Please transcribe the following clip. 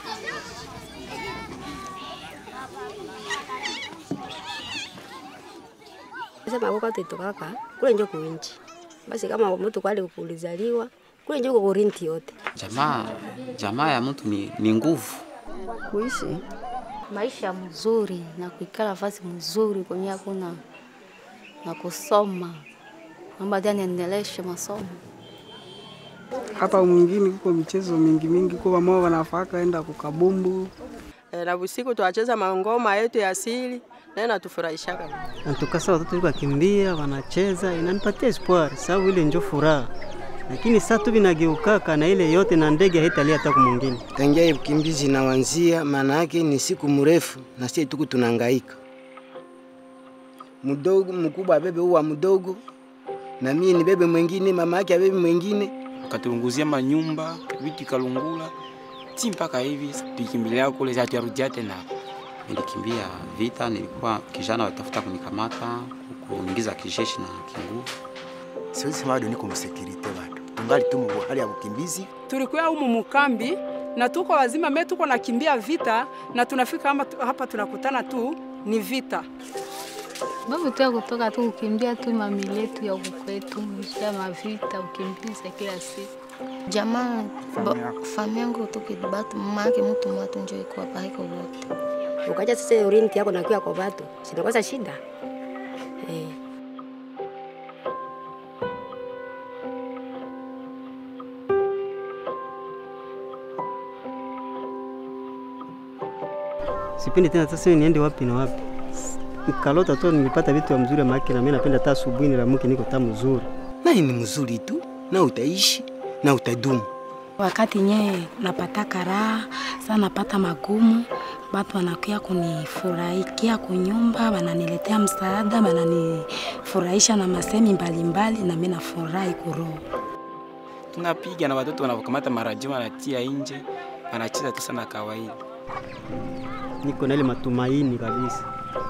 Sema kwa kwetu kaka kule njo kuinchi. Basi kama mtu kwali kulizaliwa kule njo kurinti yote. Jamaa jamaa ya mtu ni, ni nguvu. kuishi maisha mzuri na kuikala nafasi mzuri kwenye hakuna na kusoma mambo hadi niendeleshe masomo. hata mwingine kuko michezo mingi mingi kwa mama wanafaka enda kukabumbu Eh, na usiku twacheza mangoma yetu ya asili naye natufurahishaka. Natukasa watoto liko wakimbia wanacheza, inanipatia espoir sababu ile njo furaha, lakini saa tu vinageukaka na ile yote na ndege haitalia hata kumwingine. tangia ukimbizi nawanzia, maana yake ni siku mrefu na sisi tuku tunangaika. Mdogo mkubwa abebe uwa mdogo na mie ni bebe mwingine, mama yake abebe mwingine. katulunguzia manyumba vitu ikalungula ti mpaka hivi tuikimbilia kule hatuyarudia tena. Nilikimbia vita, nilikuwa kijana watafuta kunikamata, kuingiza kijeshi na kinguvu. Siwezi sema bado niko msekirite, bado tungali tu mu hali ya ukimbizi. tulikuwa humu mukambi na tuko wazima me tuko nakimbia vita na tunafika hapa, hapa tunakutana tu ni vita. Babu tu ya kutoka tu kukimbia tu mamili yetu ya huku kwetu, ya mavita ukimbiza kila siku. Jamaa familia yangu toke batu mama yake mtu mwatu njo iko hapa haiko wote. Ukaja sasa urinti yako nakuya kwa watu. Sinakosa shida. Eh. Sipendi tena sasa niende wapi na wapi. Nikalota tu nilipata vitu vya mzuri maana na mimi napenda hata asubuhi nilamuke niko tamu mzuri. Naye ni mzuri tu na utaishi na utadumu. Wakati nye napata raha saa napata magumu, batu wanakuya kunifurahikia kunyumba, wananiletea msaada, wananifurahisha na masemi mbalimbali, na mimi nafurahi kuroho. Tunapiga na watoto wanavyokamata maradio wanatia nje, wanacheza tu sana kawaida. Niko na ile matumaini kabisa.